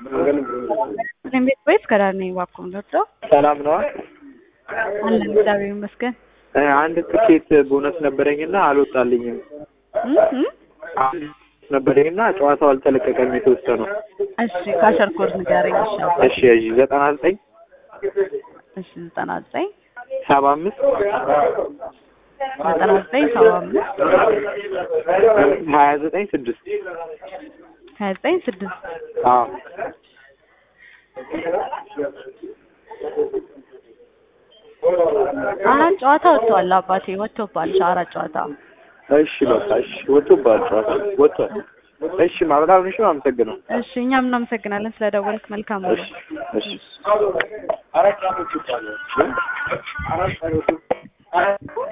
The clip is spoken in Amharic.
እኔም ቤት ወይስ ከዳር ነኝ? እባክዎን ዶክተር ሰላም ነዋ። አለን እግዚአብሔር ይመስገን። እ አንድ ትኬት ቦነስ ነበረኝና አልወጣልኝም። እም እም አንድ ነበረኝና ጨዋታው አልተለቀቀም የተወሰነው። እሺ ካሸር ኮድ ንገረኝ። እሺ አባ እሺ እሺ ዘጠና ዘጠኝ እሺ ዘጠና ዘጠኝ ሰባ አምስት ዘጠና ዘጠኝ ሰባ አምስት ሀያ ዘጠኝ ስድስት ሀያ ዘጠኝ ስድስት አዎ አራት ጨዋታ ወጥቷል አባቴ ወጥቶባል። አራት ጨዋታ እሺ በቃ እሺ ወጥቶብሃል ጨዋታ ወጥቷል። እሺ ማ በጣም እሺ አመሰግነው። እሺ እኛም እናመሰግናለን ስለደወልክ። መልካም ነው። እሺ እሺ